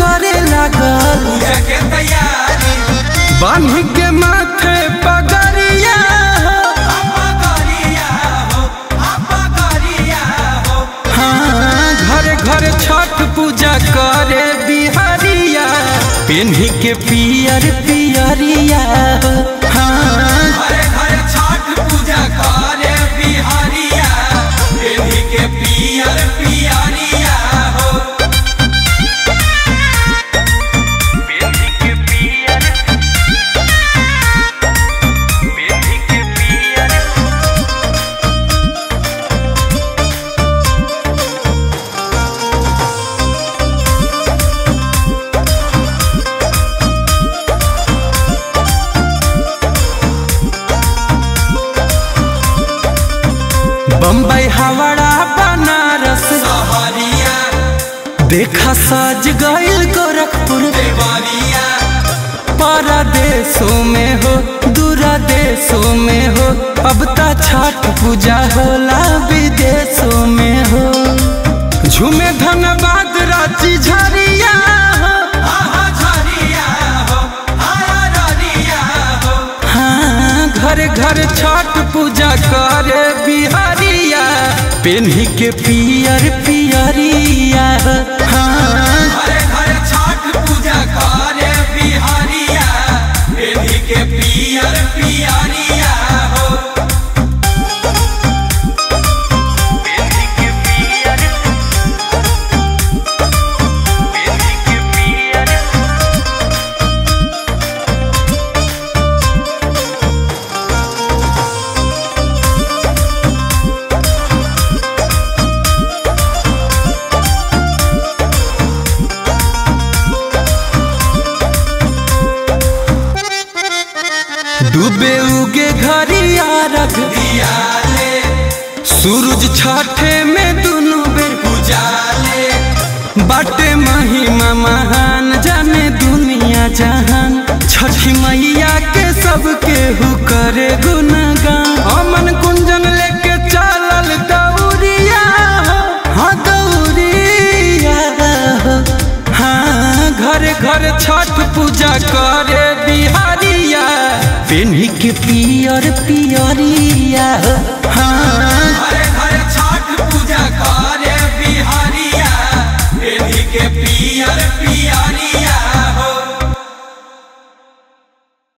करे लागल पूजा के तैयारी बांध के माथे पगड़िया हो आपा गरिया हो आपा गरिया हो हाँ घर घर छठ पूजा करे बिहारिया पेन्ही के पियर पियरिया हो हाँ घरे घरे छठ पूजा करे बिहारिया पेन्ही के पियर पियरिया हो बम्बई हावड़ा बनारस सहरिया देखा सज गइल गोरखपुर देवरिया परदेशों में हो दूरा देशों में हो अब ता छठ पूजा होला विदेशों में हो झूमे धनबाद रांची झरिया हो आहा झरिया हो आहा ररिया हो हाँ घर घर छठ पूजा करे बिहारिया पेन्ही के पियर पियरिया हो। हाँ घरे घरे छठ पूजा करे बिहारिया पेन्ही के पियर पियरिया हो डूबे उगे घरिया रख दियाले सूरज छठे में दुनू बेर उजाले बाटे महिमा महान जाने दुनिया जहान छठी मैया के सबके हु करे गुणगान अमन कुंजन लेके चलल दौरिया हो हाँ दौरिया हो हाँ घर घर छठ पूजा करे बिहारिया पेन्ही के पियर पियरिया हो हाँ घरे घरे